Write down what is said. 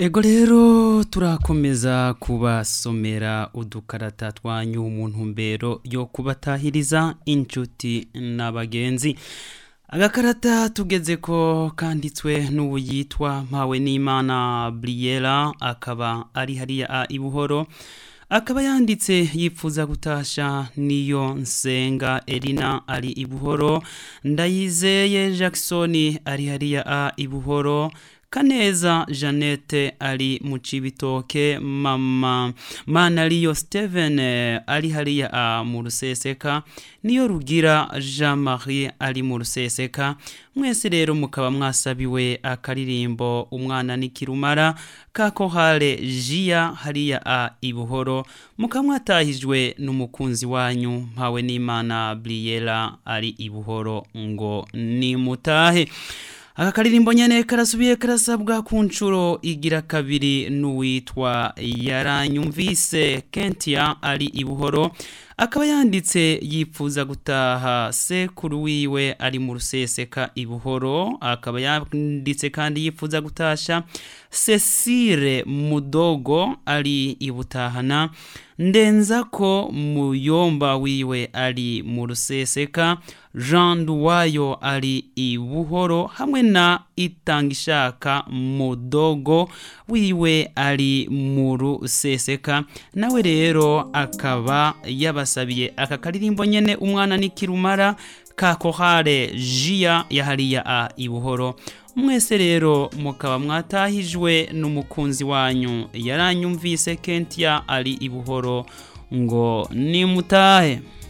ego rero turakomeza kubasomera udukarata twanyu mu ntumbero yo kubatahiriza inshuti n'abagenzi agakarata tugeze ko kanditswe n'ubu yitwa mpawe n'imana buriyera akaba ari hariya a ibuhoro akaba yanditse yifuza gutasha niyo nsenga erina ari ibuhoro ndayizeye jackson ari hariya a ibuhoro kaneza jeannette ari mu cibitoke mama manariyo steven ari hariya a mu ruseseka niyo rugira jean marie ari mu ruseseka mwese rero mukaba mwasabiwe akaririmbo umwana n'ikirumara kakohare jia hariya a ibuhoro mukaba mwatahijwe n'umukunzi wanyu mpawe n'imana briyera ari ibuhoro ngo nimutahe aka karirimbo nyene karasubiye karasabwa ku nshuro igira kabiri n'uwitwa yaranyumvise kentia ari ibuhoro akaba yanditse yifuza gutaha sekuru wiwe ari mu ruseseka ibuhoro akaba yanditse kandi yifuza gutasha cecile mudogo ari ibutahana ndenza ko muyomba wiwe ari mu ruseseka jean duwayo ari ibuhoro hamwe na itangishaka mudogo wiwe ari mu ruseseka nawe rero akaba yabasabiye aka karirimbo nyene umwana n'ikirumara ka kohare jia yahariya a ibuhoro mwese rero mukaba mwatahijwe n'umukunzi wanyu yaranyumvise kentia ari ibuhoro ngo nimutahe